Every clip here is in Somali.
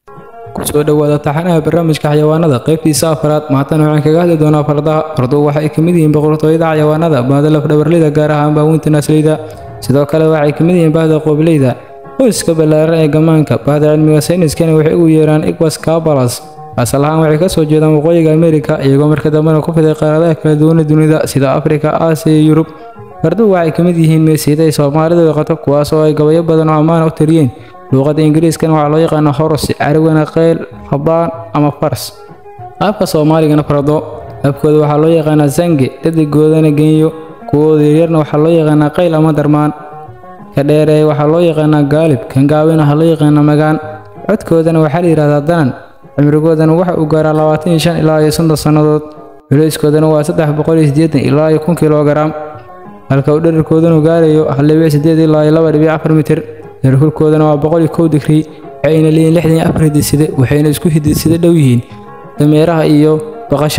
kusoo dhowaada taxanaha barnaamijka xayawaanada qaybtiisa afaraad maantana waxaan kaga hadli doonaa fardaha farduhu waxay ka mid yihiin boqortooyada xayawaanada baahda lafdhabarleyda gaar ahaan baaweynta naasleyda sidoo kale waxay ka mid yihiin baahda qoobileyda qoyska ballaaran ee gammaanka baahda cilmiga sayniskana waxay ugu yeeraan igwas kabalas asal ahaan waxay ka soo jeedaan waqooyiga amerika iyagoo marka dambena ku fiday qaaradaha kala duwana dunida sida afrika aasiya iyo yurub farduhu waxay ka mid yihiin meesiida ay soomaalidu yaqato kuwaas oo ay gabayo badan oo ammaana u tiriyeen luuqadda ingiriiskana waxaa loo yaqaana horos carigana qeyl rabaan ama fars qaabka soomaaligana fardo afkooda waxaa loo yaqaanaa zange dhadigoodana genyo kuwooda yaryarna waxaa loo yaqaanaa qayl ama darmaan ka dheereeye waxaa loo yaqaanaa gaalib kan gaabina waxaa loo yaqaanaa magaan codkoodana waxaa la yidhahdaa danan cimrigoodana waxa uu gaaraa labaatan iyo shan ilaa iyo soddon sannadood culayskoodana waa saddex boqol iyo siddeetan ilaa iyo kun kilogaraam halka uu dherarkoodanu gaarayo hal dhibic siddeed ilaa iyo laba dhibic afar mitir heerkulkoodana waa boqol iyo kow digrii waxayna leeyihin lixdan iyo afar hidiside waxayna isku hidiside dhow yihiin dameeraha iyo baqasha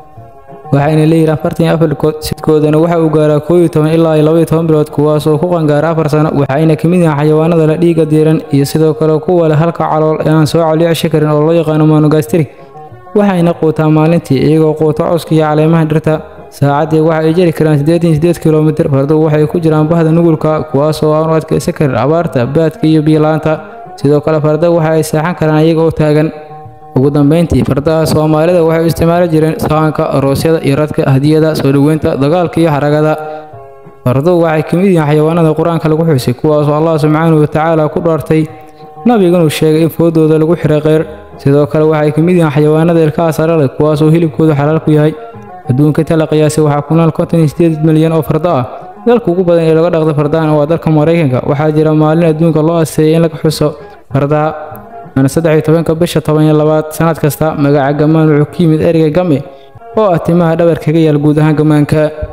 waxayna leeyihin afartan iyo afarkood sidkoodana waxa uu gaaraa koob iyo toban ilaa iyo laba iyo toban bilood kuwaas oo ku qangaara afar sano waxayna ka mid yihiin xayawaanada la dhiiga diiran iyo sidoo kale kuwa leh halka calool ee aan soo coliici karin oo loo yaqaano monogastrik waxayna quutaa maalintii iyagoo quuta cawska iyo caleemaha dhirta saacaddii waxa ay jari karaan siddeetan siddeed kilomitir farduhu waxay ku jiraan bahda nugulka kuwaas oo aan u adkaysan karin abaarta baadka iyo biyo-la'aanta sidoo kale farda waxa ay seexan karaan iyaga oo taagan ugu dambeyntii fardaha soomaalida waxay u isticmaali jireen sahanka aroosyada iyo radka hadiyada soo dhoweynta dagaalka iyo xaragada farduhu waxay ka mid yihiin xayawaanada qur-aanka lagu xusay kuwaasoo allah subxaanahu watacaala ku dhaartay nabiganu sheegay in foodooda lagu xiray kheyr sidoo kale waxay ka mid yihiin xayawaanada ilkaha sare leh kuwaasoo hilibkoodu xalaal ku yahay adduunka tala qiyaasay waxaa ku nool konton iyo sideed milyan oo fardo ah dalka ugu badan ee laga dhaqdo fardahan waa dalka maraykanka waxaa jira maalin adduunka loo asteeyay in laga xuso fardaha waana saddex iyo tobanka bisha toban iyo labaad sanad kasta magaca gammaan wuxuu ka yimid ereyga game oo ah timaha dhabar kaga yaal guud ahaan gammaanka